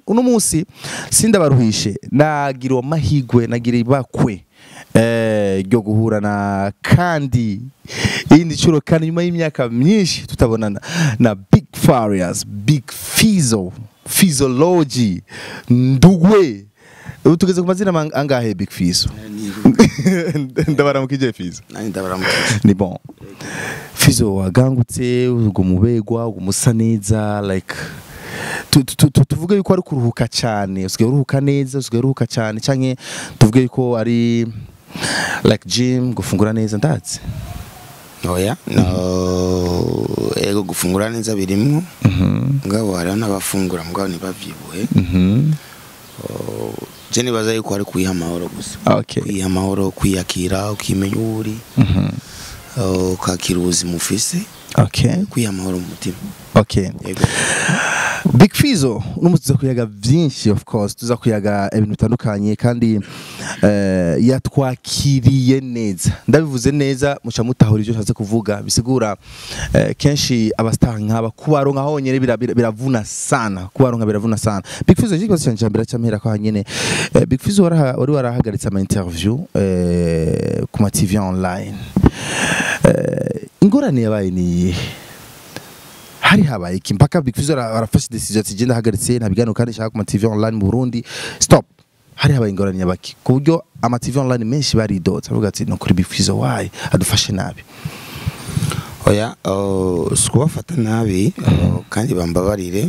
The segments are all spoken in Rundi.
uno munsi sindabaruhishe nagira amahigwe nagira ibakwe eh, ryo guhura na kandi iyindi nshuro kandi nyuma y'imyaka myinshi tutabonana na big farias big fizo physiology ndugwe ubu tugeze ku mazina mang- angahe big fizo ndabaramukije fizo nanjye ndabaramukije ni bon fizo wagangutse ubwo mubegwa ubwo musa neza like tu- tu- tu- tuvuge yuko ari kuruhuka cyane usigaye uruhuka neza usigaye uruhuka cyane canke tuvuge yuko ari like gym gufungura neza ndazi oya no ego gufungura neza birimwo mugabo hariho n'abafungura mugabo ntibavyibuhe Mhm. je nibaza yuko ari kuyiha amahoro gusa okay kwiha amahoro kwiyakira ukimenya uwo uri Mhm. uh, ukakira ubuzima ufise okay kwiha amahoro mu mutima okay yego Big Fizo uno tuza kuyaga vyinshi of course tuza kuyaga ibintu bitandukanye kandi eh, yatwakiriye neza ndabivuze neza muca mutahura ivyo nshatse kuvuga bisigura eh, kenshi abastar nk'aba kubaronka honyene bira- bira- biravuna sana kubaronka biravuna sana Big Fizo ikibazo canje mbere cyamera ko hanyene eh, Big Fizo waraha- wari warahagaritse ama interview eh, ku ma TV online eh, ingorane yabaye ni hari habaye iki mpaka Big Fizzo ara- arafashe decision ati genda hagaritse nta biganiro kandi shaka ku ma TV online mu Burundi stop hari habaye ingorane nyabaki ku buryo ama TV online menshi baridotse avuga ati no kuri Big Fizzo why adufashe nabi oya uh, si kubafata nabi uh, kandi bambabarire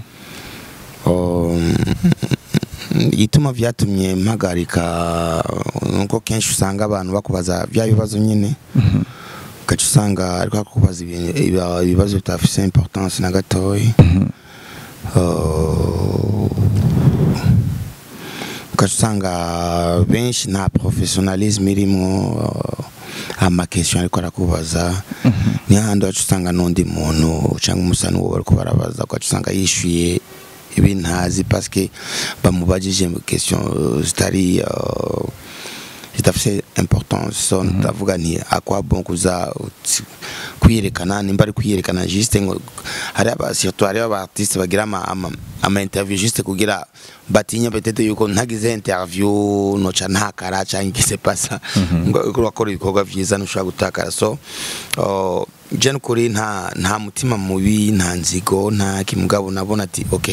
Um, igituma vyatumye mpagarika nuko kenshi usanga abantu bakubaza vya bibazo nyine ugaca usanga ariko akubaza ibintu- iba- ibibazo bitafise importance na gatoyi Uh, ugaca usanga benshi nta professionalisme irimwo uh, amakestion ariko arakubaza niyo handi wacu usanga n'undi muntu cyangwa umusa n'uwo bariko barabaza ugaca usanga yishuye ibintu ntazi paske bamubajije question uh, zitari uh, zidafise importance so ndavuga nti akwa bon kuza uti- kwiyerekana nimba ari kwiyerekana juste ngo hari aba surtout hari aba artiste bagira ama, ama, ama interview juste kugira batinya peut-être yuko ntagize interview noca ntakara cyangwa igise pasa ngo uriko urakora ibikorwa vyiza ntushobora gutakara so uh, je nukuri nta nta mutima mubi nta nzigo nta kimugabo nabona ati okay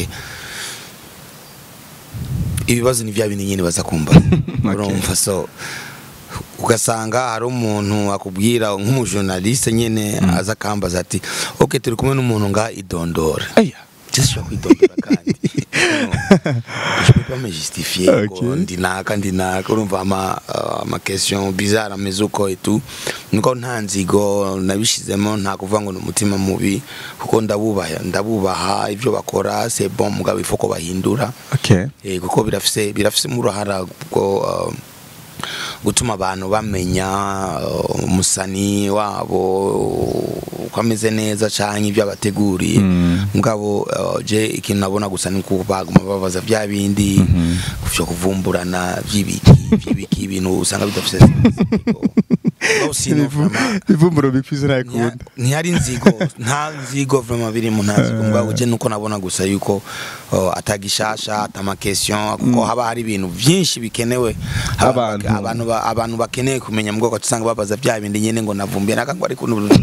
ibibazo ni bya bindi nyine baza kumva urumva so ugasanga hari umuntu akubwira nk'umujournaliste nyine aza akambaza ati ok turi kumwe n'umuntu nga idondora aya jesi kwidondora kandi je peux pas me justifier ngo Ok. ndinaka ndinaka urumva ama uh, ama question bizarre ameze uko etu nuko nta nzigo nabishizemo nta kuvuga ngo ni umutima mubi kuko ndabubaha ndabubaha ibyo bakora c'est bon mugabo ifo ko bahindura okay Eh, kuko birafise birafise uruhara bwo uh, gutuma abantu bamenya uh, umusani wabo uko ameze neza canke ibyo abateguriye mugabo uh, je ikintu nabona gusa ni kuko baguma babaza vya bindi vyo kuvumburana vy'ibiki vy'ibiki ibintu usanga bidafise Mugabo sino vraiment ivumburo Big Fizzo Ntiha- ntakunda ntihari inzigo nta nzigo vraiment birimo nta nzigo mugabo je nuko nabona gusa yuko uh, atagishasha atamakestion kuko haba hari ibintu byinshi bikenewe Abantu. abantu ba- abantu bakeneye kumenya mu bwoko usanga babaza bya bindi nyene ngo navumbiye nakangwa ariko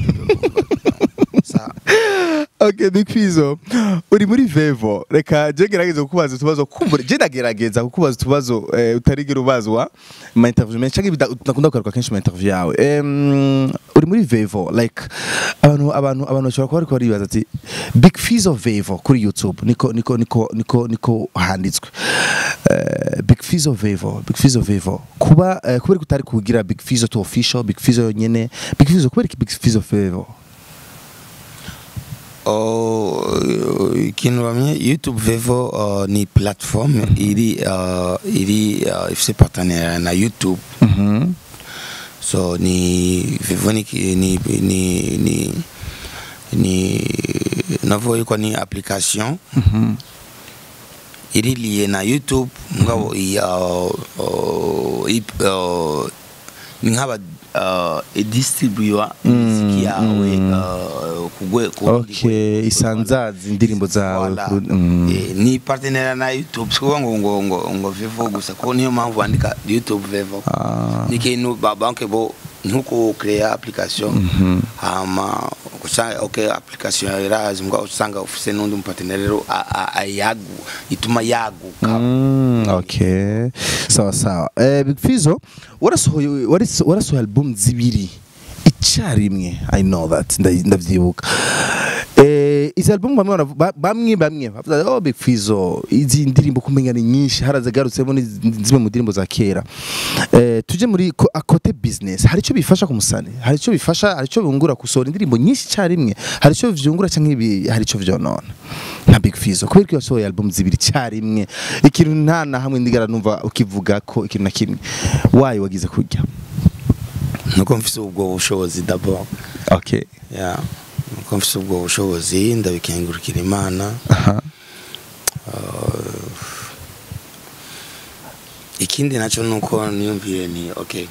Sa- okay Big Fizzo uri muri Vevo reka je gerageza kukubaza utubazo kumbure je ndagerageza kukubaza utubazo eh, utarigera ubazwa ma interview menshi canke bida- nakunda kugaruka kenshi mu interview yawe Em, uri muri Vevo like abantu abantu abantu bashobora kuba bariko baribaza ati Big Fizzo Vevo kuri YouTube niko niko niko niko niko handitswe Eh, Big Fizzo Vevo Big Fizzo Vevo kuba eh, kubera ko utari kugira Big Fizzo to official Big Fizzo nyene Big Fizzo kubera iki Big Fizzo Vevo Oh, ikintu bamye youtube vevo uh, ni platform iri uh, iri uh, ifise partenariat na youtube Mhm. so ni vivo ni ni ni ni, ni navuga yuko ni application Mhm. iri liye na youtube ngabo iya uh, ip- uh, ni nk'aba uh, idistribuwa imiziki yawe uh, kugwe ku rundi okay rwego. isanzaza indirimbo zawe Voilà. ku- mm. Eh, ni partenaire na YouTube sikuvuga ngo ngo ngo ngo Vivo gusa kuko niyo mpamvu bandika YouTube Vivo Ah. ni ikintu ba banke bo nkuko create application hama usanga okay application irazi mbwa usanga ufise n'undi mupartenaire rero a- a- ayagu ituma yaguka Mm, okay sawa sawa eh, Big Fizzo warasohoye waris- warasohoye album zibiri icyarimwe i know that nda- ndavyibuka eh, izi album bamwe baravu- ba- bamwe bamwe bavuga oh Big Fizzo izi ndirimbo kumenya ni nyinshi harazigarutsemo ni zimwe mu ndirimbo za kera eh, tuje muri ko- a kote business hari icyo bifasha ku musani hari icyo bifasha hari icyo bungura gusohora indirimbo nyinshi icyarimwe hari icyo vyungura cyangwa ibi hari icyo vyonona nka Big Fizzo kubera ko yasohoye album zibiri icyarimwe ikintu nta na hamwe ndigara numva ukivuga ko ikintu na kimwe wayi wagize kurya nuko mfise ubwo bushobozi d'abord okay yeah nuko mfise ubwo bushobozi ndabikengurukira imana aha ikindi nacyo nuko niyumviye ni okay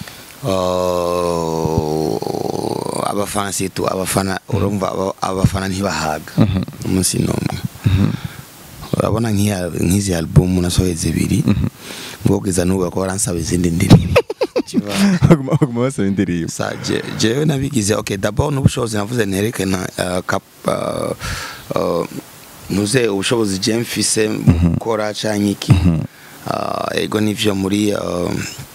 Uh, abafana situ abafana urumva aba- abafana ntibahaga umunsi n'umwe urabona nk'iya- nk'izi album nasohoye zibiri ngo kugeza n'ubu bakaba baransaba izindi ndirimbo Kiba- baguma baguma basaba indirimbo sa je- jewe nabigize okay d'abord n'ubushobozi navuze nerekana uh, kap uh, uh, nuze ubushobozi je mfise mu gukora canke iki uh, ego nivyo muri uh,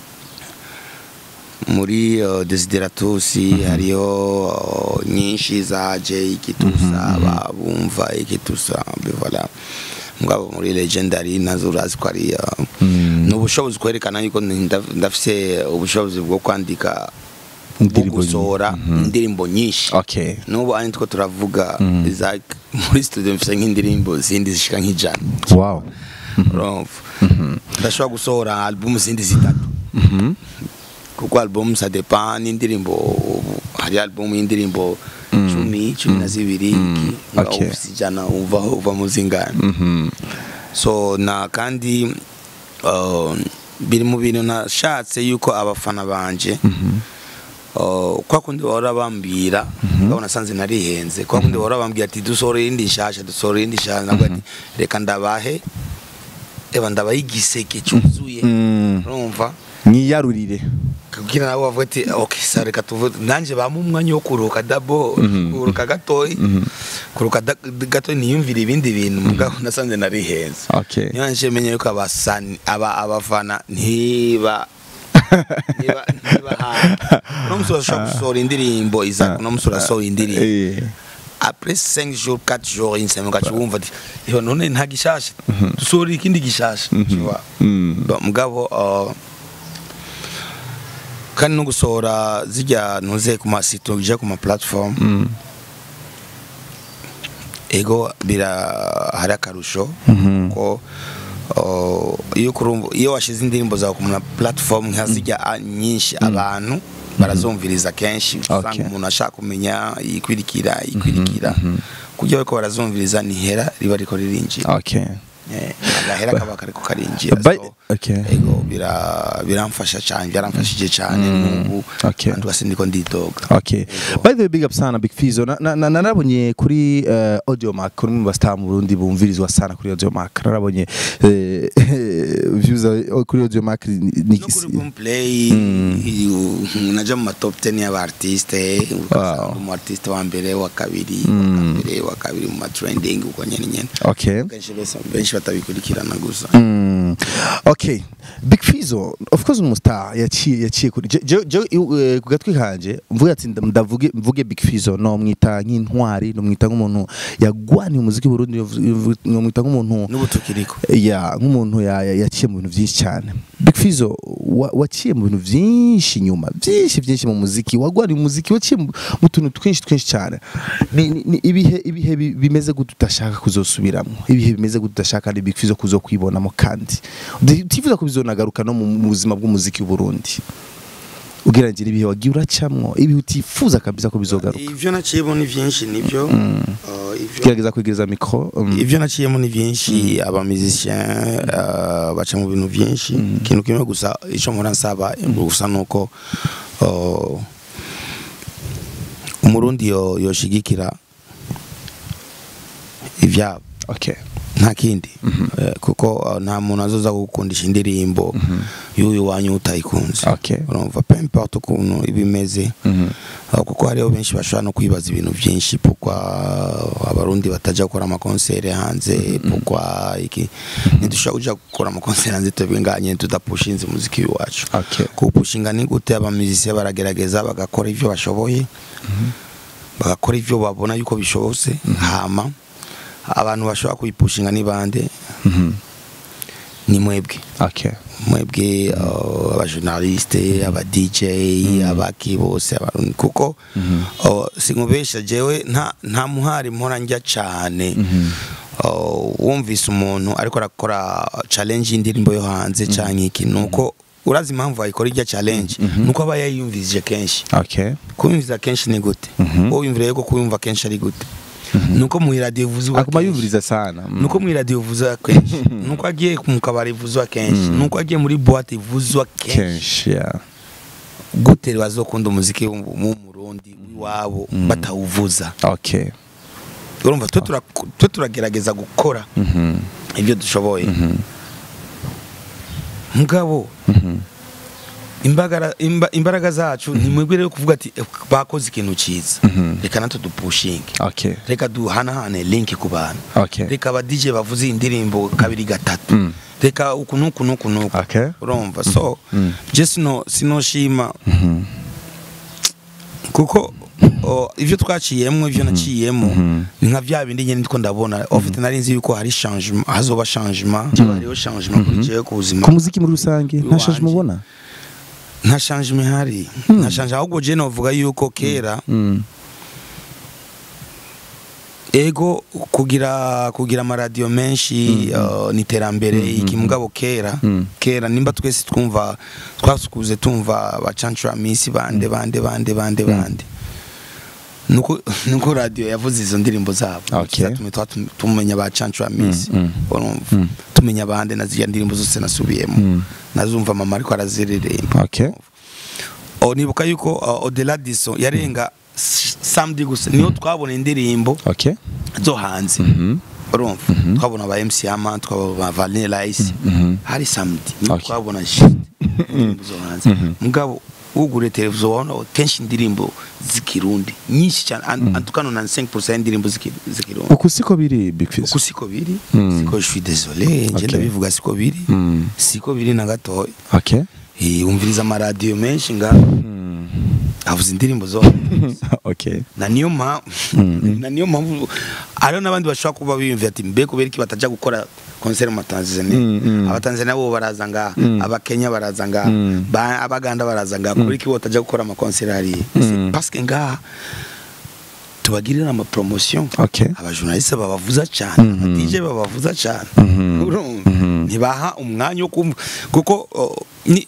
muri uh, desideratus hariyo uh, nyinshi zaje ikitusa babumva ikitusa bivola mugabo muri legendary nazo urazi ko ari uh, ni ubushobozi kwerekana yuko nda- ndafise ubushobozi bwo kwandika bwo Indirimbo gusohora indirimbo nyinshi okay n'ubu ari two turavuga Isaac muri studio mfise nk'indirimbo zindi zishika nk'ijana wow urumva ndashobora gusohora album zindi zitatu kuko album ça dépend n'indirimbo hari album y'indirimbo cumi cumi na zibiri iki ngaho Okay. ufise ijana uva uva mu zingana mhm so na kandi uh, biri mu bintu nashatse yuko abafana banje uh, kwa kundi bahora bambwira ngabo nasanze narihenze kwa kundi bahora bambwira ati dusohora iyindi nshasha dusohora iyindi nshasha nabwo ati reka ndabahe eba ndabahe igiseke cyuzuye Mm. urumva mwiyarurire kugira nabo bavuga ati okay sa reka tuvuge nanjye bampa umwanya wo kuruhuka dabo kuruhuka gatoyi kuruhuka da- gatoyi niyumvire ibindi bintu mugabo nasanze narihenze okay niyo nje menye yuko abasani aba abafana ntiba niba niba no musura shop gusohora indirimbo iza no musura sohora indirimbo eh après 5 jours 4 jours une semaine gacu wumva ati yo none nta gishasha dusohora ikindi gishasha tu vois Mm. Ba- mugabo uh, kandi no gusohora zijya ntuze ku masito ija ku ma platform Mm. ego bira hari akarusho Mhm. ko uh, iyo kurumva iyo washize indirimbo zawe ku ma platform nka zijya a- nyinshi abantu barazumviriza kenshi usanga Okay. umuntu ashaka kumenya ikwirikira ikwirikira kugira bariko barazumviriza nihera riba riko ririnjira okay Eh, agahera kaba kariko karinjira By- so, okay. ego bira biramfasha cyane byaramfashije cyane n'ubu Okay. kandi ugasi ndiko ndidoga Okay. Ego. By the way, big up sana Big Fizzo. Na- na- na- Narabonye kuri uh, Audio Mac kuri mu bastar mu Burundi bumvirizwa sana kuri Audio Mac. Narabonye eh, views za- kuri Audio Mac ni ni- no kuri boomplay naja mu ma top 10 y'aba artiste ugasanga Wow. umu artiste wa mbere wa kabiri wa mbere wa kabiri mu ma trending uko nyene nyene Okay. kenshi bese benshi batabikurikirana gusa Mm. Okay. Big Fizzo of course umustar yaciye yaciye kuri je je je, eh, ku gatwi kanje mvuga ati nda- ndavuge mvuge Big Fizzo no mwita nk'intwari no mwita nk'umuntu yagwaniye umuziki w'u Burundi no mwita nk'umuntu n'ubu tukiriko ya nk'umuntu ya- ya- yaciye mu bintu byinshi cyane Big Fizzo wa- waciye mu bintu byinshi nyuma byinshi byinshi mu muziki wagwariye umuziki waciye mu mu tuntu twinshi twinshi cyane ni, ni, ni ibihe ibihe bi- bimeze gute udashaka kuzosubiramo ibihe bimeze gute udashaka kandi Big Fizzo kuzokwibonamo kandi utifuza ko bizonagaruka no mu mu buzima bw'umuziki w'u Burundi ugereranyije ibihe wagiye uracamwo ibihe utifuza kabisa ko bizogaruka ivyo naciyemo ni vyinshi nivyo Uh, ivyo gerageza kwegereza mikro um, ivyo naciyemo ni vyinshi aba musicien uh, baca mu bintu vyinshi ikintu kimwe gusa ico mpora nsaba gusa nuko uh, umurundi yo yoshigikira ivyabo okay nta kindi Eh, kuko uh, nta muntu azoza gukundisha indirimbo y'uyu wanyu utayikunze Okay. urumva pe importe ukuntu ibimeze Uh, kuko hariho benshi bashobora no kwibaza ibintu byinshi pourquoi abarundi batajya gukora amakonsere hanze pourquoi iki ntidushobora kuja gukora amakonsere hanze twebwe nganye tudapushinze umuziki w'iwacu Okay. kuwupushinga ni gute abamizisiye baragerageza bagakora ivyo bashoboye bagakora ivyo babona yuko bishobotse hama abantu bashobora kuyipushinga ni bande ni mwebwe okay mwebwe uh, abajournaliste aba DJ abaki bose abarundi kuko uh, sinkubesha jewe nta nta muhari mpora njya cane uh, wumvise umuntu ariko arakora challenge y'indirimbo yo hanze canke iki nuko urazi impamvu ayikora irya challenge nuko aba yayiyumvise kenshi okay kuyumviza kenshi ni gute wowe wiyumvira yuko kuyumva kenshi ari gute nuko mu radio vuzwa aguma yumviriza sana Mm. nuko mu radio vuzwa kenshi nuko agiye mu kabari vuzwa kenshi nuko agiye muri boîte vuzwa kenshi kenshi yeah gute bazokunda umuziki mu Murundi w'iwabo batawuvuza okay urumva twe tura- twe turagerageza gukora mhm ibyo dushoboye mugabo imbagara imba- imbaraga zacu ni mwebwe rero kuvuga ati "Eh, bakoze ikintu cyiza reka natwe dupushinge okay reka duhanahane link ku bantu okay reka aba DJ bavuze iyi ndirimbo kabiri gatatu Mm. reka uku nuku nuku nuku Okay. urumva so Mm. je sino sinoshima kuko o, ivyo twaciyemwo ivyo naciyemo ni nka vya bindi nyene ndiko ndabona ofite nari nzi yuko hari changement hazoba changement hariho changement kuri jewe ku buzima ku muziki muri rusange nta Iwanje. shaje mubona nta changement hari nta changement ahubwo je novuga yuko kera Mm. ego kugira kugira amaradiyo menshi uh, ni iterambere iki mugabo kera Mm. kera nimba twese twumva twasukuze tumva bacancura misi bande bande bande bande bande nuko nuko radio yavuze izo ndirimbo zabo Okay. Zatumye twa- tum- tumenya bacancura misi Mm, mm. urumva Mm. tumenya bande na ziriya ndirimbo zose nasubiyemo Mm. nazumva mama ariko araziririmba okay o nibuka yuko uh, odela diso yarenga s- samedi gusa niyo twabona indirimbo okay zo hanze mhm urumva twabona ba MC Ama twabona ba Vanilla Ice mhm hari samedi niyo Okay. twabona shit indirimbo zo hanze mugabo ugure televiziyo wabona kenshi indirimbo z'ikirundi nyinshi cyane an- antukano na 5% y'indirimbo z'iki- z'ikirundi uku siko biri big fizz uko siko biri Mm. siko je suis désolé Okay. nje ndabivuga siko biri Mm. siko biri na gatoya okay Eh, umviriza amaradiyo menshi nga Mm. avuze indirimbo zo okay na niyo mpamvu na niyo mpamvu hariho n'abandi bashobora kuba biyumvira ati mbe kubera iki batajya gukora konseri mu Tanzania Mm, mm. abatanzania bo baraza ngaha Mm. abakenya baraza ngaha Mm. ba- abaganda baraza ngaha kubera iki bo batajya gukora amakonseri hariya Mm. parce que ngaha tubagirira amapromotion okay abajournaliste babavuza cyane Mhm. aba DJ babavuza cyane Mhm. urumva Mhm. ntibaha umwanya wo kumva kuko oh, ni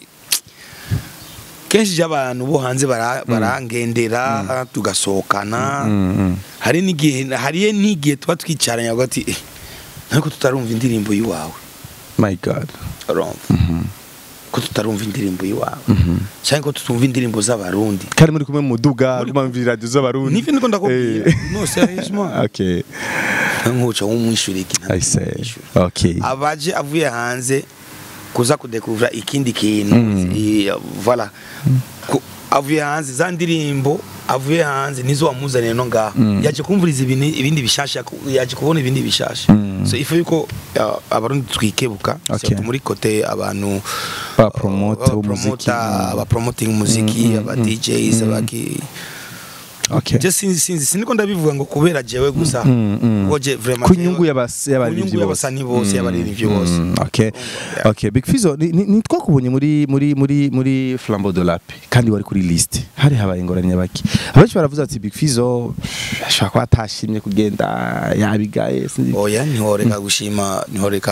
kenshi iyo abantu bo hanze bara- barangendera tugasohokana Mm, hari n'igihe hariye n'igihe tuba twicaranye hagati eh, ariko tutarumva indirimbo y'iwawe my god urumva ko tutarumva indirimbo y'iwawe cyangwa ko tutumva indirimbo z'abarundi kandi muri kumwe mu muduga kumva radio z'abarundi nivyo niko ndakubwira Eh. no sérieusement okay nkuca w'umwishyura iki i say okay abaje avuye hanze kuza kudekuvura ikindi kintu Mm. i- voilà Ku- avuye hanze za ndirimbo avuye hanze nizo wamuzaniye no ngaho Mm. yaje kumvuriza ibindi ibindi bishasha ku- yaje kubona ibindi bishasha Mm. so ifu yuko uh, abarundi twikebuka Okay. surtout muri kote abantu Ba promote uh, umuziki. promota, aba promoting umuziki Mm, aba mm, DJs mm. abaki okay je sinzi sinzi siniko ndabivuga ngo kubera jewe gusa Mm, mm. kuko je vraiment ku jewe- nyungu y'abas- y'abaririmbyi ku nyungu y'abasani bose y'abaririmbyi bose Mm, okay Yeah. okay big fizo ni- ni ni twakubonye muri muri muri muri flambeau de lape kandi wari kuri liste hari habaye ingorane baki abenshi baravuze ati big fizo ashobora kuba atashimye kugenda yabigaye sinzi oya ntihoreka gushima ntihoreka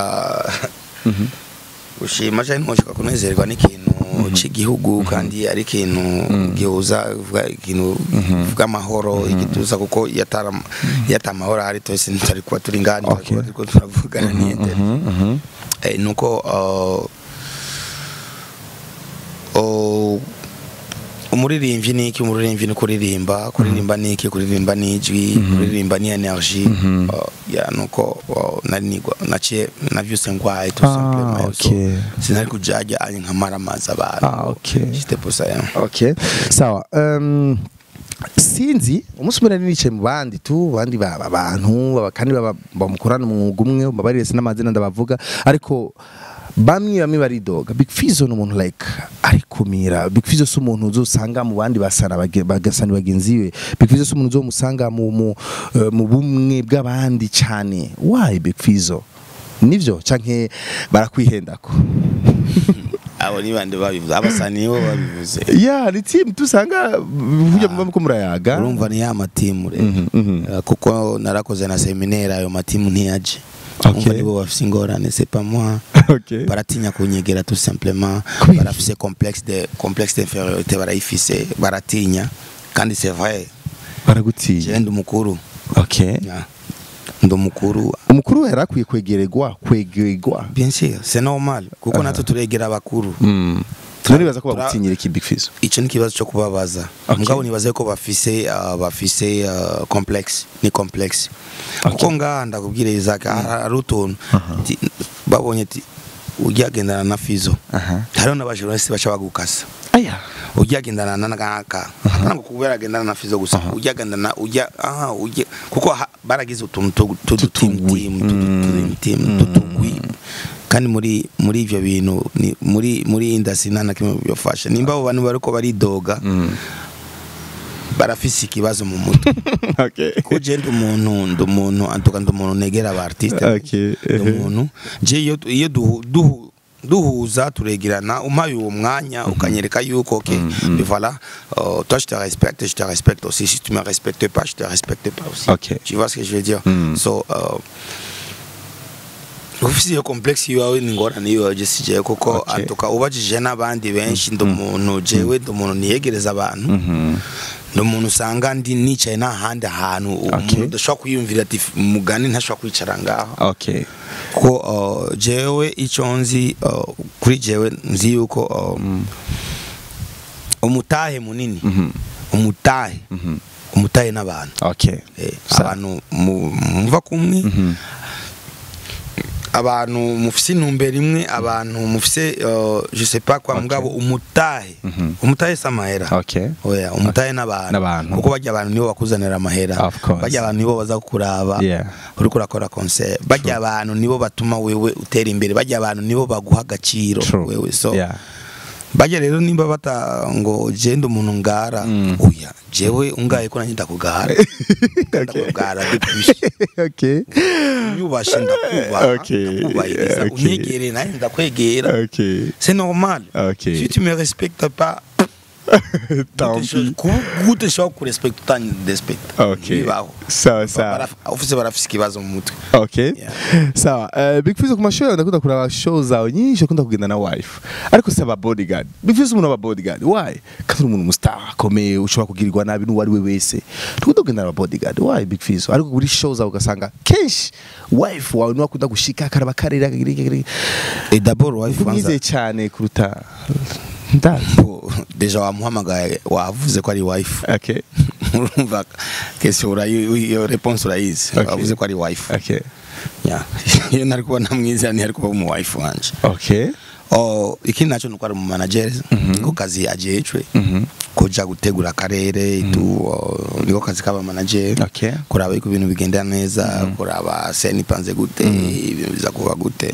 gushima cyangwa ntihoreka kunezerwa n'ikintu cy'igihugu kandi ari ikintu gihuza uvuga ikintu kivuga amahoro igituza kuko iyo atari- iyo atari amahoro ahari twese ntitari kuba turi ngani Okay. turiko turavugana n'iyindi Mhm, mhm. Eh, nuko uh, uh, umuririmbyi ni iki umuririmbyi ni kuririmba kuririmba ni iki kuririmba ni ijwi kuririmba ni energy Uh, ya nuko uh, nari nigwa naciye navyuse ngwaye tout Ah, simplement So, okay. sinari kujaja ari nkamara amazi abantu Ah, okay. c'était pour ça yeah. okay sawa um, sinzi umunsi umwe nari nicaye mu bandi tu bandi ba- abantu baba- kandi baba- bamukorana umwuga umwe babarire n'amazina ndabavuga ariko bamwe bamwe baridoga big fizo ni umuntu like arikumira big fizo si umuntu uzosanga mu bandi basana bage- bagasana bagenzi be big fizo si umuntu uzomusanga mu, mu, eh, mu bumwe bw'abandi cyane why big fizo nivyo canke barakwihendako abo ni bande babivuze abasani nibo babivuze ya ni team tusanga burya muba muko murayaga urumva ni ya matimu rero Mhm, mhm. Uh, kuko narakoze na seminaire ayo matimu ntiyaje Okay. umva nibo bafise ingorane c'est pas moi okay. baratinya kunyegera tout simplement Kubera barafise complexe de complexe d'infériorité barayifise baratinya kandi c'est vrai baragutiye je ndi umukuru okay. Yeah. ndi umukuru umukuru we yarakwiye kwegererwa kwegerwa bien sûr c'est normal kuko Aha. natwe turegera abakuru mm. nibaza ko Tura- bagutinyira iki big fizo icyo ni ikibazo cyo kubabaza Okay. mugabo nibaze ko bafise uh, bafise uh, complexe ni complexe kuko ngaha ndakubwira Isaac hari hari utuntu ti- babonye ti ujya agendana na fizo aha hariho n'abajournaliste baca bagukasa aya ujya agendana na ngaka ntabwo kubera agendana na fizo gusa ujya agendana ujya aha ujya kuko ha- baragize utuntu Tutugwi. tudutimu tutugwi kandi muri muri ivyo bintu ni- muri muri industry nta na kimwe byofasha nimba abo bantu bariko baridoga barafise ikibazo mu mutwe okay. ko je ndi umuntu ndi umuntu antuka ndi umuntu negera aba artiste Okay. ndi umuntu je iyo iyo duhu- duhu- duhuza turegerana umpaye uwo mwanya ukanyereka yuko ok Mhm. voilà euh, toi je te respecte je te respecte aussi si tu me respectes pas je te respecte pas aussi Ok. tu vois ce que je veux dire Mhm. so euh, ufise iyo complexe iwawe ni ingorane iwawe je si jewe kuko Okay. antuka ubajije n'abandi benshi ndi umuntu jewe ndi umuntu niyegereza abantu Mhm. ni umuntu usanga ndi nicaye n'ahandi hantu umuntu udashobora kwiyumvira ati mugani ntashobora kwicara ngaho okay. ko uh, jewe icyo nzi uh, kuri jewe nzi yuko uh, umutahe munini Mhm. umutahe Mhm. umutahe n'abantu okay. Eh, Sa- abantu mu- muva kumwe Mhm. abantu mufise intumbero imwe abantu mufise uh, je sais pas kwa Okay. mugabo umutahe Mhm. umutahe si amahera okay. oya umutahe n'abantu N'abantu. kuko bajya abantu nibo bakuzanira amahera Of course. bajya abantu nibo baza kukuraba Yeah. uriko urakora concert bajya abantu nibo batuma wewe utera imbere bajya abantu nibo baguha agaciro True. wewe so yeah. bajya rero nimba bata ngo jenda umuntu ngara Mm. oya jewe ungaye ko nanjye ndakugara ndakugara dukwishe okay. unyubashe ndakubaha Okay. ndakubahiriza Okay. unyegere nawe ndakwegera okay. c'est normal Okay. si tu me respectes pas Tant pis. gute ushobora kurespecta utandespecta Okay. bibaho Sawa sawa. Baraf- ufise barafise ikibazo mu mutwe Okay. Yeah. Sawa. Uh, Big Fizzo ku mashow yawe ndakunda kuraba show zawe nyinshi ukunda kugenda na wife. Ariko si aba bodyguard. Big Fizzo umuntu aba bodyguard. Why? Kandi uri umuntu mustar akomeye ushobora kugirirwa nabi n'uwari we wese. Tukunda kugenda na bodyguard. Why Big Fizzo? Ariko kuri show zawe ugasanga kenshi wife wawe niwe akunda gushika akaraba karera et d'abord wife kumwizeye wanza cyane kuruta ndazi. bo, deja wamuhamagaye wavuze ko ari wife Okay. urumva question urayi iyo réponse urayizi Okay. wavuze ko ari wife Okay. yeah iyo nari kubona mwiza ntiyari kuba umu wife wanje Okay. oh ikindi nacyo nuko ari umu manager niko kazi ajejwe Mhm. kuja gutegura akarere tu oh, niko kazi kaba manager Okay. kuraba yuko ibintu bigenda neza kuraba seni panze gute ibintu biza kuba gute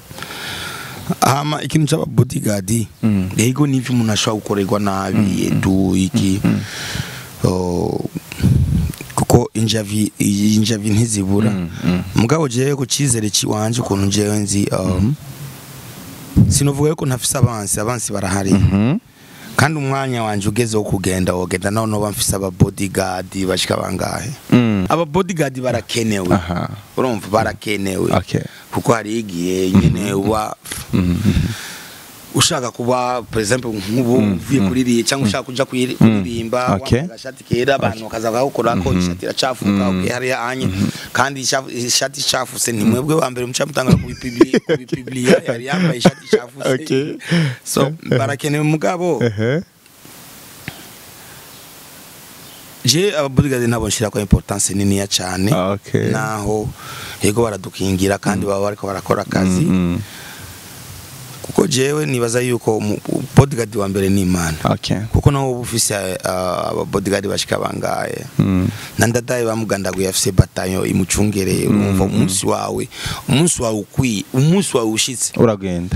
hama ikintu cy'aba bodyguard Mm. yego n'ivyo umuntu ashobora gukorerwa nabi edu iki Oh, kuko injavi injavi ntizibura Mm, mm. mugabo jewe ku cyizere kiwanje ukuntu jewe nzi um, sinovuga yuko ntafise abansi abansi barahari Mhm. kandi umwanya wanje ugeze wo kugenda wogenda naho noba mfise aba bodyguard bashika bangahe Mm. aba bodyguard barakenewe Aha. urumva barakenewe Okay. kuko hari igihe nyene uba Mhm. ushaka kuba par exemple nk'ubu uvuye kuririmba cyangwa ushaka kuja kuyiri- kuririmba Okay. wambaye agashati kera abantu bakaza bakakora ko ishati iracafuka okay hariya anye kandi ishafu- ishati icafuse ni mwebwe wa mbere muca mutanga kubipublia kubipublia yari yambaye ishati icafuse Okay. so barakenewe mugabo Ehe. je ababodyguard nabo nshira ko importance niniya cyane Okay. naho yego baradukingira kandi baba bariko barakora akazi Mm, kuko jewe nibaza yuko umu- bodyguard wa mbere ni imana okay kuko naho uba ufise uh, ababodyguard bashika bangaye Mm. na ndadaye bamugandaguye afise batayo imucungereye urumva umunsi wawe umunsi wawe ukwiye umunsi wawe ushitse uragenda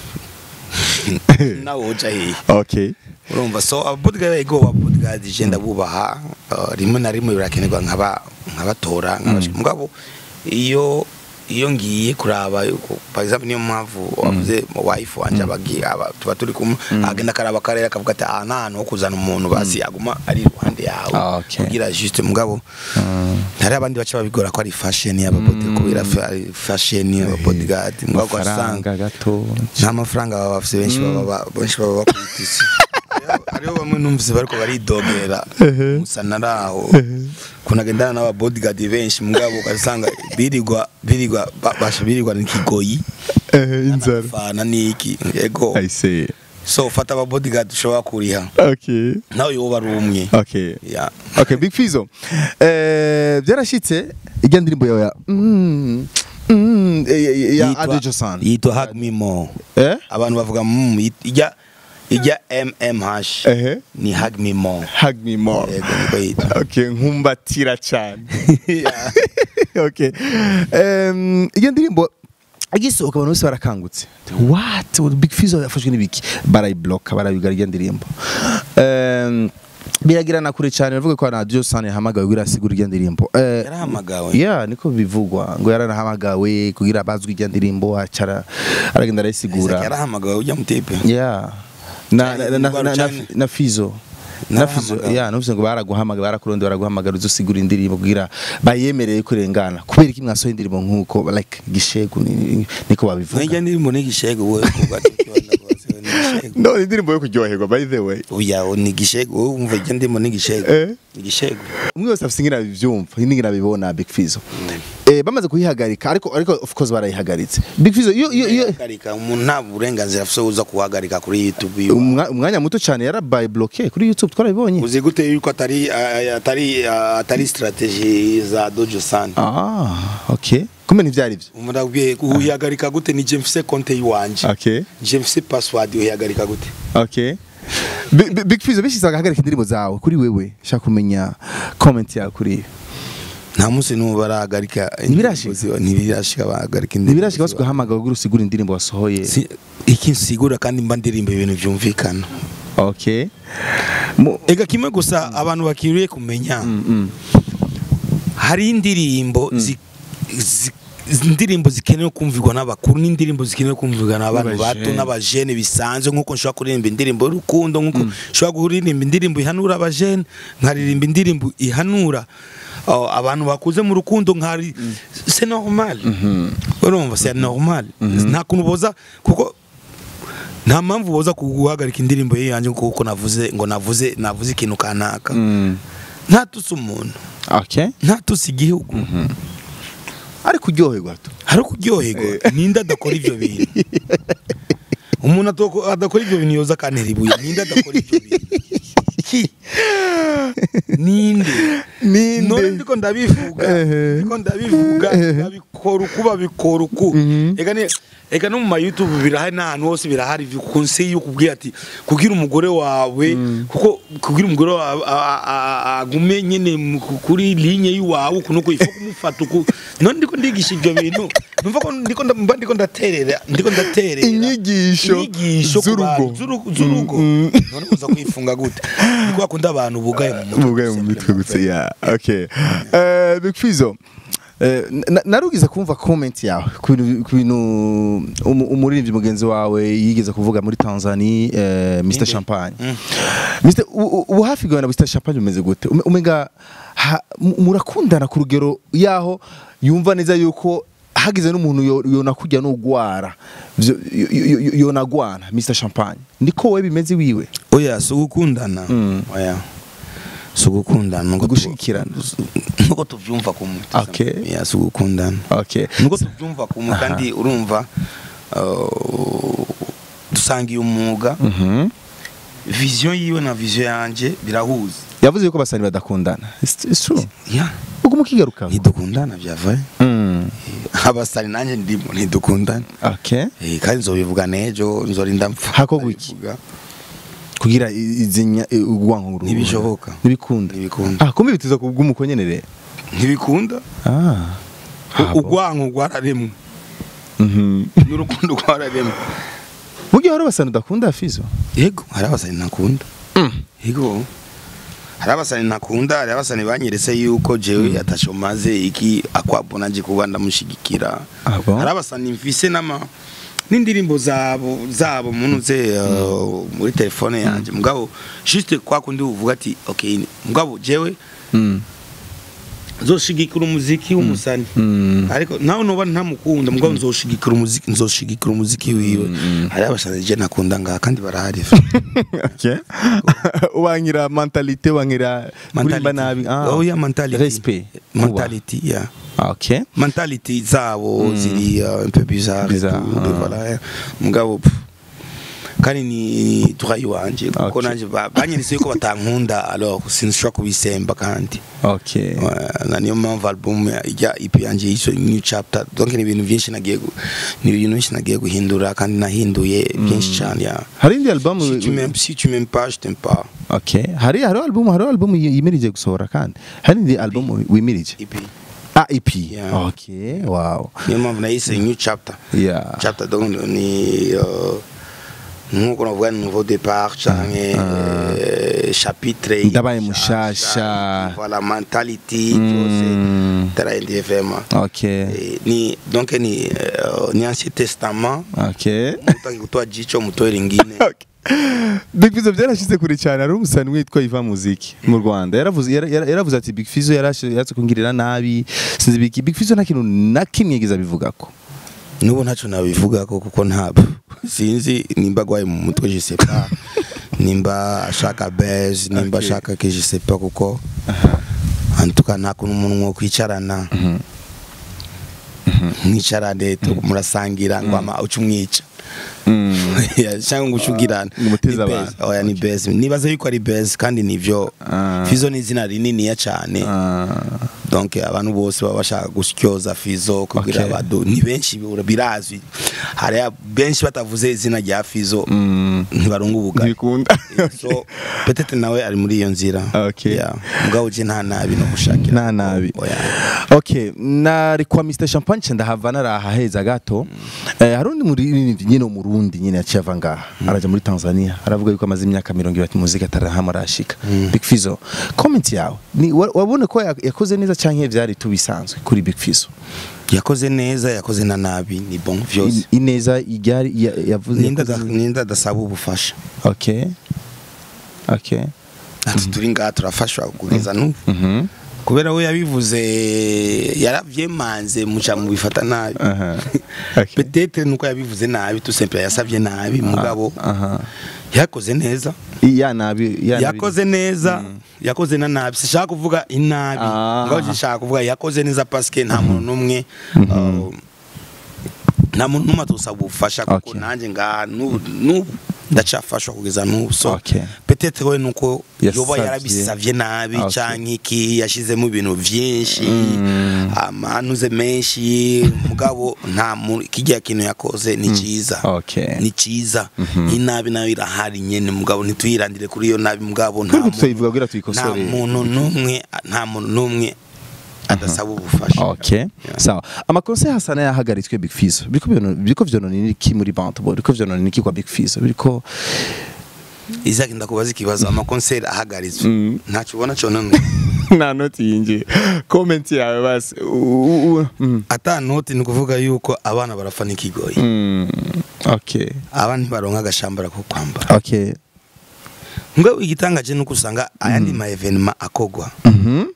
nawe uja hehe okay urumva so ababodyguard ego ababodyguard je ndabubaha uh, rimwe na rimwe birakenerwa nkaba nkabatora nkabashika mugabo iyo iyo ngiye kuraba yuko par exemple niyo mpamvu wavuze wife wanje abagiye aba tuba turi kumwe agenda akaraba akarere akavuga ati aha nta hantu ho kuzana umuntu basi yaguma ari iruhande yawe Ah, okay. kugira juste mugabo hari abandi baca babigora ko ari fashion y'ababodyguard kubera fa- ari fashion y'ababodyguard mugabo ugasanga amafaranga gato nta mafaranga baba bafite benshi baba ba- benshi baba bakubita isi Hariho- hariho bamwe numvise bariko baridogera musa naraho kunagendana n'aba bodyguard benshi mugabo ugasanga birirwa birirwa ba- basha birirwa n'ikigoyi inzara fana niki yego i see so fata aba bodyguard ushobora kuriha okay nawe yoba ari umwe okay ya okay big fizo eh byarashitse ijya ndirimbo yawe ya mm, mm, eh, eh, ya Yitwa- Adejo San yitwa hug me more eh abantu bavuga mm, yit- ijya ijya mmh ehe ni hug me more hug me more yego niko yitwa okay nkumbatira cyane okay um, iyo ndirimbo igisohoka abantu bose barakangutse what big fizo yafashwe n'ibiki barayibloka barayugara iyo ndirimbo um, biragirana kure cyane bavuga ko na Adejo San yahamagawe kugira asigure iyo ndirimbo Eh, yarahamagawe yeah niko bivugwa ngo yaranahamagawe kugira bazwi ijya ndirimbo acara aragenda arayisigura yarahamagawe ujya mutipe yeah na na, na, na, na, na, Cyane. na fizo na fizo Narahamagawe. yeah numvise ngo baraguhamagara barakuronde baraguhamagara uzosigura indirimbo kugira bayemereye kurengana kubera iki mwasohoye indirimbo nkuko like gishegu ni- niko babivuga Nijya ndirimbo n'igishego wowe kuva tukibona rwose ni igishego. no indirimbo yo kuryoherwa by the way Oya ni igishego wowe umva ijya ndirimbo n'igishego. Eh? Igishego. umwe wese afite ingina bivyumva ingina bibona big fizo eh bamaze kuyihagarika ariko ariko of course barayihagaritse big fizo iyo iyo iyo Guhagarika umuntu nta burenganzira afite uza kuhagarika kuri YouTube yiwe. umwa- umwanya muto cyane yarabaye bloqué kuri YouTube twarabibonye Uzi gute yuko atari ah, atari ah, atari strategy za Dojo San. ah okay kumbe ntivyari byo Umurabwiye uhihagarika gute ni je mfise konte yiwanje. okay Je mfise password uhihagarika gute. okay Bi- bi- big fizo bishize agahagarika indirimbo zawe kuri wewe shaka kumenya comment yawe kuri iyo Nta munsi n'ubu barahagarika. Ntibirashika? indirimbo ziba- Ntibirashika bahagarika indirimbo ntibirashika ziba. basuguhamagara kugira usigure indirimbo wasohoye Si- iki nsigura kandi mba ndirimba ibintu byumvikana okay Mu- ega kimwe gusa abantu bakiriye kumenya mm. hari indirimbo zi- zi- indirimbo zikenewe kumvirwa n'abakuru n'indirimbo zikenewe kumvirwa n'abantu bato N'abajene. n'abajene bisanzwe nk'uko nshobora kuririmba indirimbo y'urukundo nk'uko nshobora kuririmba indirimbo ihanura abajene nkaririmba indirimbo ihanura uh, abantu bakuze mu rukundo nkari c'est normal urumva c'est normal nta kuntu boza kuko nta mpamvu boza guhagarika indirimbo ye yanjye kuko navuze ngo navuze navuze ikintu kanaka Mm. ntatutse umuntu okay ntatutse igihugu ariko uryoherwa tu hari ukuryoherwa ninde adakora ibyo bintu umuntu atoko- adakora ibyo bintu yoza akantera ibuye ninde adakora ibyo bintu Ki? ninde Ninde? none ndiko ndabivuga Ehe. ndiko ndabivuga babikora uku babikora uku ega ni ega no mu ma YouTube birahari n'ahantu hose birahari conseil yo kubwira ati kugira umugore wawe kuko kugira umugore wawe a- a- a- agume nyene mu- ku- kuri ligne yiwawe uku nuko ifu kumufata uku none ndiko ndigisha ibyo bintu numva ko ndiko nda- mba ndiko ndaterera ndiko ndaterera Inyigisho inyigisho ku z'urugo. bantu, z'urugo z'urugo Mm, none uza kwifunga gute niko bakunda abantu bugaye mu mutwe mugaye mu mitwe gutse yeah okay eh big fizo Eh, na- narugize kumva comment yawe ku bintu ku bintu umu- umuririmbyi mugenzi wawe yigeze kuvuga muri Tanzania eh, Mr Ninde? Champagne Mm. Mr u- u- ubu hafi gawe na Mr Champagne umeze gute Ume- umenga ha- mu- murakundana ku rugero yaho yumva neza yuko hagize n'umuntu yo- yonakujya n'ugwara Vyo- yo- yo- yo- yonagwana Mr Champagne niko we bimeze wiwe oya si ugukundana Mm. oya si ugukundana nuko tu- Gushigikirana. nuko tuvyumva kumwe Okay. ya si ugukundana okay nuko tuvyumva kumwe kandi urumva uh, dusangiye umwuga Mhm. vision yiwe na vision yanje birahuza yavuze yuko abasani badakundana It's- it's true yeah ubwo mukigaruka ntidukundana byavaye mm. abasari nanjye ndimo ntidukundana okay Eh, kandi nzobivuga n'ejo nzorinda mpfa Hakorwa iki? Ndabivuga. kugira i- izinya i- urwanko nguru Ntibishoboka. ntibikunda Ntibikunda. ah kumbe bitiza kubw'umuko nyene rero ntibikunda ah U- urwanko rwararemwe mhm n'urukundo rwararemwe mu gihe hari abasani udakunda fizo yego hari abasani ntakunda yego hari abasani ntakunda hari abasani banyeretse yuko jewe atasho maze iki akwabona nje kuba ndamushigikira Ah bon? hari abasani mfise n'ama n'indirimbo zabo zabo munuze uh, muri telefone yanjye mugabo juste kwa kundi uvuga ati okay mugabo jewe mm. nzoshigikira umuziki w'umusani Mm. ariko nawe noba ntamukunda mugabo nzoshigikira umuziki nzoshigikira umuziki wiwe hari abasani je nakunda ngaha kandi barahari okay wangira mentalite wangira kurimba nabi ah oh yeah mentality respect mentality yeah Ah, okay mentality zabo ziri uh, un peu bizarre Bizarre, et tout, ah. voilà eh. mugabo pff, kandi ni turayi wanje kuko Okay. nanje ba- banyeretse yuko batankunda alors sinshobora kubisemba kandi okay Ouais, na niyo mpamvu album ijya EP yanjye yiso new chapter donc ni ibintu byinshi nagiye gu- ni ibintu byinshi nagiye guhindura kandi nahinduye byinshi cyane ya hari indi album si tu m'aimes si tu m'aimes pas je t'aime pas okay hari hari album hari album yimirije gusohora kandi hari indi album wimirije EP ah EP Yeah. okay wow niyo mpamvu nayise new chapter yeah chapter donc ni uh, nkuko navuga ni nouveau départ canke eh, chapitre Ndabaye nshasha, mushasha. voilà mentality byose Mm. tarahinduye vraiment okay Eh, ni donc ni uh, ni ancien testament okay mutaki kutoa jicho mutoe lingine Big Fizzo byarashize kure cyane ari umusani witwa Iva Muziki mu Rwanda yaravuze yara- yara- yaravuze ati Big Fizzo yarashe yatse kungirira nabi sinzi Big Big Fizzo nta kintu na kimwe yagize abivugako nubu ntacyo nabivuga ko kuko ntabwo sinzi nimba agwaye mu mutwe je sais pas nimba ashaka base nimba Okay. ashaka ke je sais pas kuko en tout cas nta kuntu umuntu mwo kwicarana mwicarane tu- murasangira ngo ama uca umwica Yeah, cyangwa ngo ucugirane Ngo umuteze Ni abantu. base. oya ni base nibaza yuko ari base kandi nivyo Ah. fizo ni izina rininiya cyane donc abantu bose baba bashaka gusyoza fizo kugira Okay. abadu ni benshi bira- birazwi hari benshi batavuze izina rya fizo ntibarunga ubugari ntibikunda so petete nawe ari muri iyo nzira Okay. Yeah. mugabo je nta nabi no gushakira nta nabi Oya. okay nari kwa Mr Champagne nca ndahava naraha heza gato eh, hari undi muririmbyi nyine umurundi nyine yaciye ava ngaha araja muri Tanzania aravuga yuko amaze imyaka mirongo ibiri ati muzika atarahama arashika Big Fizzo comment yawe ni wa- wabone ko ya- yakoze neza canke vyari tubisanzwe kuri Big Fizzo yakoze neza yakoze na nabi ni bon vyose I- ineza iryari ya- yavuze ninda yakoze- ninda adasaba ubufasha okay okay ati turi ngaha turafashwa kugeza n'ubu mhm kubera we yabivuze yaravyemanze muca mubifata nabi aha okay peut-être nuko yabivuze nabi tout simple yasavye nabi mugabo aha yakoze neza ya nabi ya nabi yakoze neza yakoze na nabi sishaka kuvuga inabi Ah. ngo gishaka kuvuga yakoze neza parce que nta muntu numwe uh, nta muntu numwe atosaba ubufasha kuko Okay. nanjye ngaha n'ubu n'ubu ndacafashwa kugeza n'ubu so Okay. peut-être we nuko yoba Yasavye. yarabisavye nabi Okay. canke iki yashizemo ibintu vyinshi amanuze menshi mugabo nta muntu kijya kintu yakoze ni ciza okay ni ciza inabi nayo irahari nyene mugabo ntituyirandire kuri iyo nabi mugabo nta Kuri muntu- tuyivuga kugira nta tuyikosore muntu numwe nta muntu numwe adasaba ubufasha Okay. Sawa. Amakosa ya Hasana yahagaritswe Big Fizzo. Biriko byono biriko vyonona iki muri Bantbo? Biriko vyonona iki kwa Big Fizzo? Biriko Isaac ndakubaza ikibazo amakonseri ahagaritswe Mm. ntacyo ubona cyo none nta noti yinjiye. Comment yawe basi. U- u- mm. ata noti ni ukuvuga yuko abana barafana ikigoyi Mm. Okay. abana ntibaronka agashambara ko kwambara Okay. ngo igitangaje nuko usanga ayandi ma evenema akogwa Mhm.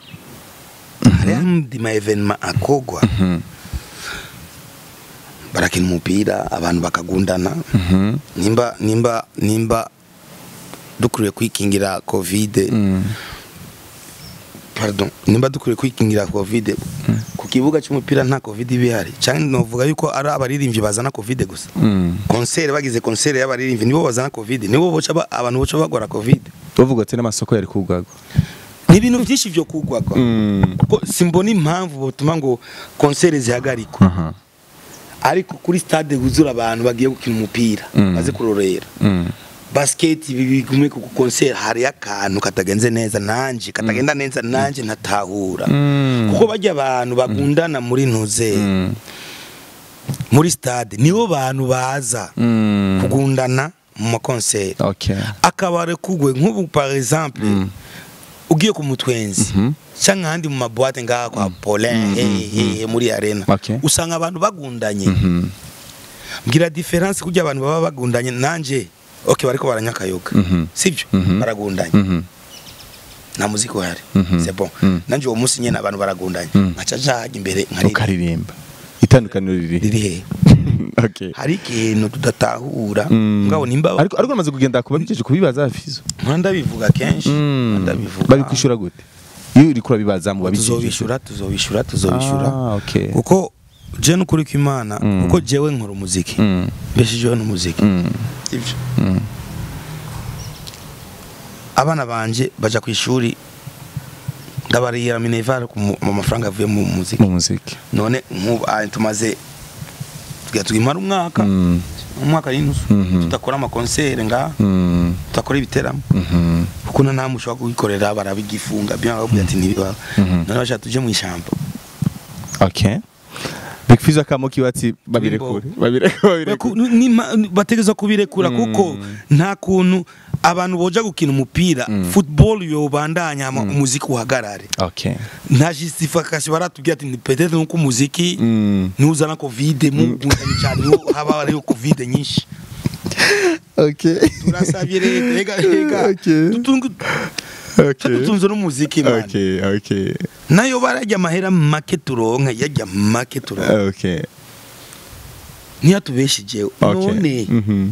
ayandi ma evenema akogwa Mhm. barakina umupira abantu bakagundana Mhm. nimba nimba nimba dukwiye kwikingira covid Mm. pardon nimba dukwiye kwikingira covid ku kibuga cy'umupira nta covid ibihari cyangwa novuga yuko ari abaririmbyi bazana covid gusa Mm. konseri bagize konseri y'abaririmbyi nibo bazana covid nibo boca ba- abantu boca bagwara covid uvuga ati n'amasoko yari kugagwa ni ibintu byinshi byo kugwagwa kuko simbona impamvu butuma ngo konsere zihagarikwe aha ariko kuri stade huzura abantu bagiye gukina umupira Mm. baze kurorera Mm. basket bigume ku konsere hari akantu katagenze neza nanje katagenda neza nanje ntatahura Mm. kuko bajya abantu bagundana muri ntuze Mm. muri stade nibo bantu baza Mm. kugundana mu makonsere okay akabare kugwe nk'ubu par exemple Mm. ugiye ku mutwenzi Mhm. cyangwa ahandi mu mabuwate ngaha kwa Paulin hehe hehe muri arena Okay. usanga abantu bagundanye Mhm. mbwira diferanse kugira abantu baba bagundanye nanje okay bariko baranyakayoga Mhm. sibyo Mhm. baragundanye Mhm. nta muziki uhari Mhm. c'est bon Mhm. nanje uwo munsi nyene abantu baragundanye Mhm. nkaca njahaga imbere nkaririmba ukaririmba itandukaniro riri riri hehe okay hari ikintu tudatahura Mm. ngabo nimba ariko ariko namaze kugenda kuba bijeje kubibaza hafizo nkora ndabivuga kenshi Mm. ndabivuga babikwishura gute iyo uriko urabibaza mu babijeje tuzobishura tuzobishura tuzobishura ah okay kuko je nukuri kw'imana Mm. kuko jewe nkora umuziki Mm. mbeshijeho n'umuziki Mm. sibyo Mm. abana banje baja ku ishuri ndabarihira minerval ku mu mu mafaranga avuye mu muziki mu muziki none nk'ubu ah, tumaze tugira twimara umwaka Mm. umwaka n'inusu Mhm. tudakora amakonsere ngaha Mm. tudakora ibiteramo Mhm. kuko na nta mushobora kubikorera barabigifunga byo bakubwira ati ntibibaho Mhm. none bashaka tuje mu ishyamba okay Big Fizzo akamo kiwati babirekure babirekure Baku- babirekure ni- ni- bategerezwa kubirekura Mm. kuko nta kuntu abantu boja gukina umupira Mm. football yobandanya hama umuziki uhagarare okay nta justification baratubwira ati ni peut-être nuko umuziki Mm. nuzana covid mugundanye cyane niho haba hariho covid nyinshi okay turasabye leta rega rega Okay. tutungu okay tutunze n'umuziki man okay okay nayo barajya amahera make turonka yajya make turonka okay ntiyatubeshijeho okay none mhm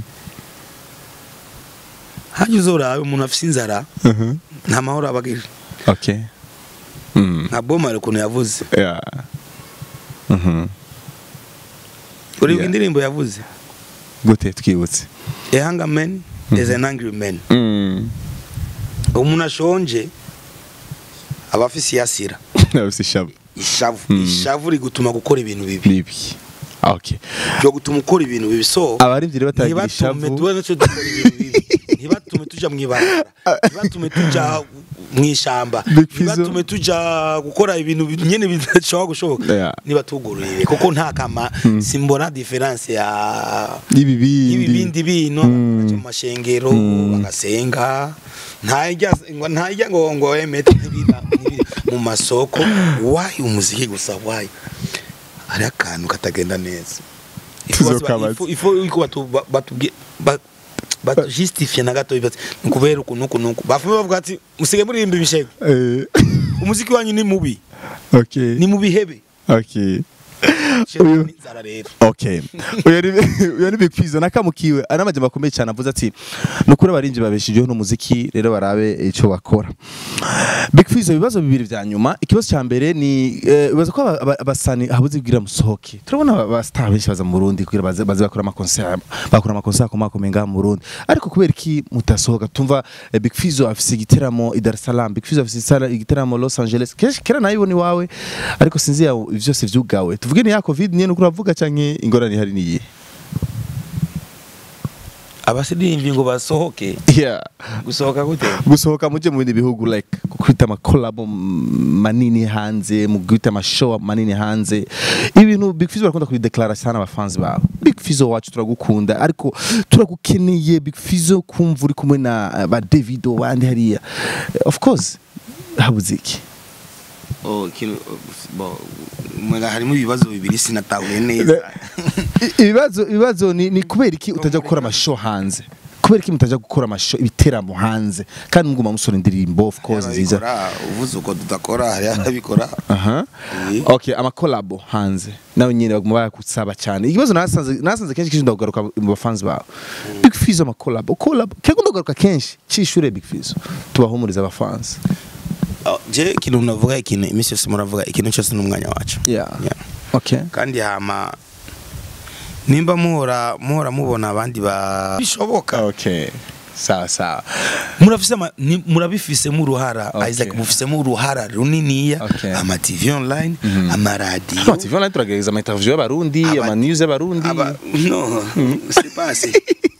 hajya uzorabe umuntu afise inzara mhm nta mahoro abagira okay mm nka bomare ukuntu yavuze yeah mhm uribuka Yeah. indirimbo yavuze gute twibutse a hunger man is an angry man mm umuntu ashonje aba afise iyasira nabise shabu ishavu Mm. ishavu rigutuma gukora ibintu bibi bibi okay byo gutuma ukora ibintu bibi so abarivyi rero batagira ntibatume ishavu tuba naco dukora ibintu bibi ntibatume tuja mw'ibarabara ntibatume tuja mw'ishamba Big Fizzo. ntibatume tuja gukora ibintu bi- nyene bidashobora gushoboka Yeah. nibatugururire kuko nta kama simbona diferanse ya y'ibibindi y'ibibindi bino Mm. baja mu mashengero Mm. bagasenga ntajya ngo ntajya ngo ngo emete ntibira ntibira mu masoko wayi umuziki gusa wayi hari akantu katagenda neza Tuzokabaza. Ifu- ifu iko batu ba- batubwiye ba- batujustifie na gato bati ni kubera uku nuku nuku bafume bavuga ati musige muririmba ibishego eh umuziki wanyu ni mubi okay ni mu bihebe okay Shema n'inzara rero okay uyu ni uyu ni Big Fizzo nakamukiwe anamaje makomeye cyane avuze ati nukuri abarinzi babeshijeho n'umuziki rero barabe ico bakora Big Fizzo ibibazo bibiri vya nyuma ikibazo cya mbere ni eh, bibaza ko aba- aba- abasani habuze kugira musohoke turabona aba star benshi baza mu Burundi kugira baze baze bakora ama concert bakora ama concert ko makomeye ngaha mu Burundi ariko kubera iki mutasohoka tumva eh, Big Fizzo afise igiteramo i Dar es Salaam Big Fizzo afise isara- igiteramo Los Angeles kenshi kera nayibona iwawe ariko sinzi ya vyose vyugawe tuvuge ni ya covid nyene uko uravuga canke ingorane ihari niye abasirimbi ngo basohoke yeah gusohoka gute gusohoka muje mu bindi bihugu like kwita ama collab manini hanze mu kwita ama show manini hanze ibintu Big Fizzo barakunda kubideklara sana abafans babo Big Fizzo wacu turagukunda ariko turagukeneye Big Fizzo kumva uri kumwe na eh, ba Davido bandi hariya of course habuze iki Oh, kino bo mwenga harimo ibibazo bibiri sinatahuye neza I- ibibazo ibibazo ni, ni kubera iki utajya gukora amashow hanze kubera iki mutajya gukora amashow ibiteramo hanze kandi muguma musora indirimbo of course nziza Ababikora, uvuze uko tudakora hari ababikora aha Eh. okay amakolabo hanze nawe nyine baguma bakusaba cyane ikibazo nasanze nasanze kenshi kenshi ndagaruka mu bafans bawe Big Fizzo amakolabo kolabo kego ndagaruka kenshi cishure Big Fizzo tubahumuriza abafans Oh, je ikintu navuga ikintu iminsi yose muravuga ikintu cyose n'umwanya wacu yeah Yeah. okay kandi hama nimba muhora muhora mubona abandi ba bishoboka okay sawa sawa murafise ama- ni- murabifisemo uruhara Okay. isaac mufisemo uruhara runiniya Okay. ama tv online amaradiyo Ama TV online turagerageza ama interview y'abarundi Aba- ama news y'abarundi Aba- no c'est pas assez.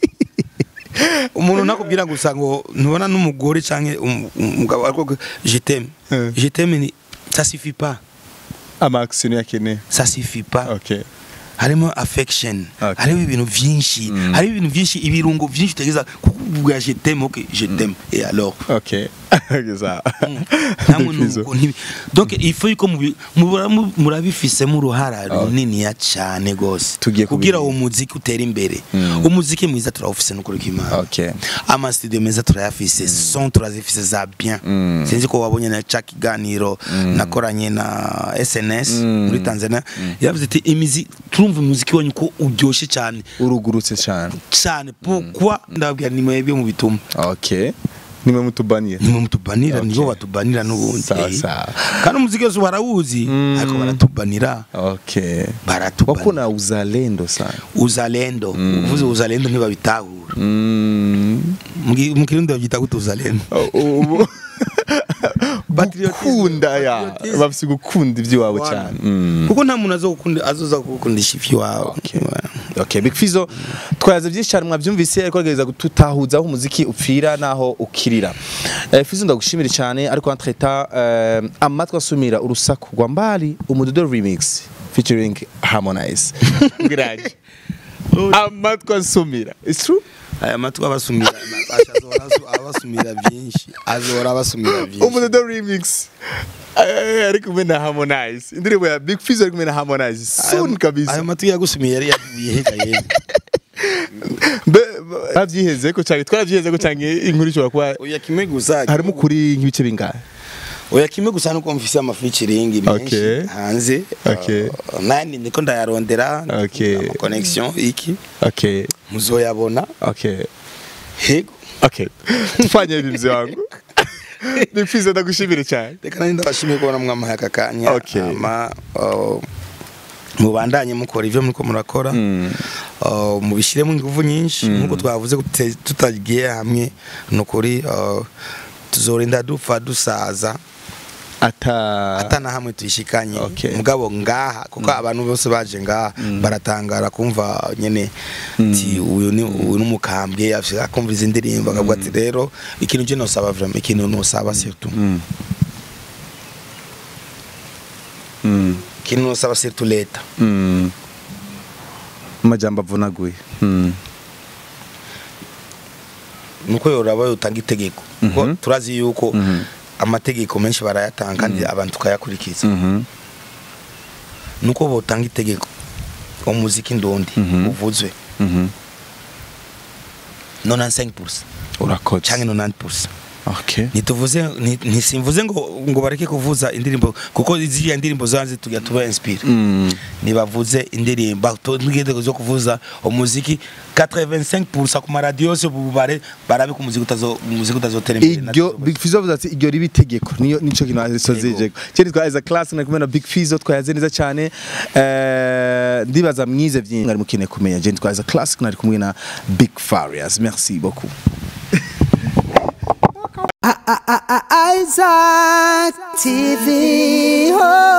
umuntu nakubwira gusa ngo ntubona n'umugore canke um- umugabo ariko je t'aime Eh. je t'aime ni ça suffit pas ama action yakeneye ça suffit pas okay harimo affection Okay. harimo ibintu vyinshi harimo ibintu vyinshi ibirungo vyinshi utegeza kukuvuga je t'aime ok je t'aime et alors okay sawa namwe Big Fizzo. nuko ntibi donc il faut ko mubi- mubura- mu- murabifisemo uruhara runiniya cyane gose Tugiye kugira kubigira. uwo muziki utere imbere Mm. umuziki mwiza turawufise no kuri kimana okay ama studio meza turayafise son turazifise za bien Mm. sinzi ko wabonye na ca kiganiro nakoranye na SNS Mm. muri Tanzania yavuze ati imizi turumva umuziki wanyu ko uryoshe cyane urugurutse cyane cyane pourquoi ndababwira ni mwebwe mu bituma okay nimwe mutubanira nimwe mutubanira Okay. nibo batubanira n'ubundi Sawa, Eh. sawa. kandi umuziki wose barawuzi Mm. ariko baratubanira okay baratubanira wako na uzalendo sana uzalendo uvuze uzalendo ntibabitahura mm. Mugi- mu kirundi babyita gute uzalendo ubu Patriotism. gukunda ya Patriotism. bafise gukunda iby'iwabo Wana. cyane Mm. kuko nta muntu azogukunda azoza kugukundisha ivy'iwawe Okay, Big Fizzo twayaze byinshi cyane mwabyumvise ariko agerageza gututahuza aho umuziki upfira naho ukirira. Eh, Fizzo ndagushimira cyane ariko entre temps eh, amatwi asumira urusaku rwa mbali umudodo remix featuring Harmonize. Ngiraje. amatwi asumira. It's true? aya matwi abasumira Natasha azohora asu- abasumira byinshi azohora abasumira byinshi umudodo remix Eh, ari kumwe na Harmonize. Indirimbo ya Big Fizzo ari kumwe na Harmonize. Soon aya kabisa. matwi yagusumiye yari yavuye hega yewe Be bavyiheze ko cyane twaravyiheze ko cyane inkuru ishobora kuba oya kimwe gusa harimo kuri nk'ibice bingahe? oya kimwe gusa nuko mfise amafeaturing Okay. menshi hanze Okay. Uh, nandi niko ndayarondera Okay. ama connection iki Okay. muzoyabona Okay. hego Okay. Tufanye mzee wangu. Big Fizzo ndagushimire cyane. reka nandi ndabashimiye kubona mwamahaye aka kanya Okay. ama uh, mubandanye mukora ivyo muriko murakora Mm. uh, mubishiremo ingufu nyinshi nkuko twavuze ko tute- tutagiye hamwe nukuri uh, tuzorinda dupfa dusaza Ata atana hamwe tuyishikanye Okay. mugabo ngaha kuko abantu bose baje ngaha baratangara kumva nyene ti uyu ni uyu numukambwe afite akumva izi ndirimbo akavuga ati rero ikintu je nosaba vraiment ikintu nosaba surtout Mm. Mm. ikintu nosaba surtout leta Mm. Amajambo avunaguye. Mm. nuko yoraba yotanga itegeko kuko Mhm. turazi yuko Mhm. amategeko menshi barayatanga kandi abantu tukayakurikiza Mhm. nuko botanga itegeko umuziki ndundi Mhm. uvuzwe Mhm. 95% Urakoze. canke 90% Okay. ntituvuze nti- ntisimvuze ngo ngo bareke kuvuza indirimbo kuko ziriya ndirimbo zanze tujya tuba inspire Mm. nibavuze indirimbo tugende zo kuvuza umuziki 85% ku maradiyo yose bubare barabe ko umuziki utazo umuziki utazotera imbere iryo Big Fizzo avuze ati iryo riba itegeko niyo nico kintu asozejeko cyari twa as a class na kumena Big Fizzo twayaze neza cyane eh ndibaza mwize byinshi mwari mukine kumenya je twa as a class nari kumwe na Big Farias merci beaucoup Isaac TV. Oh.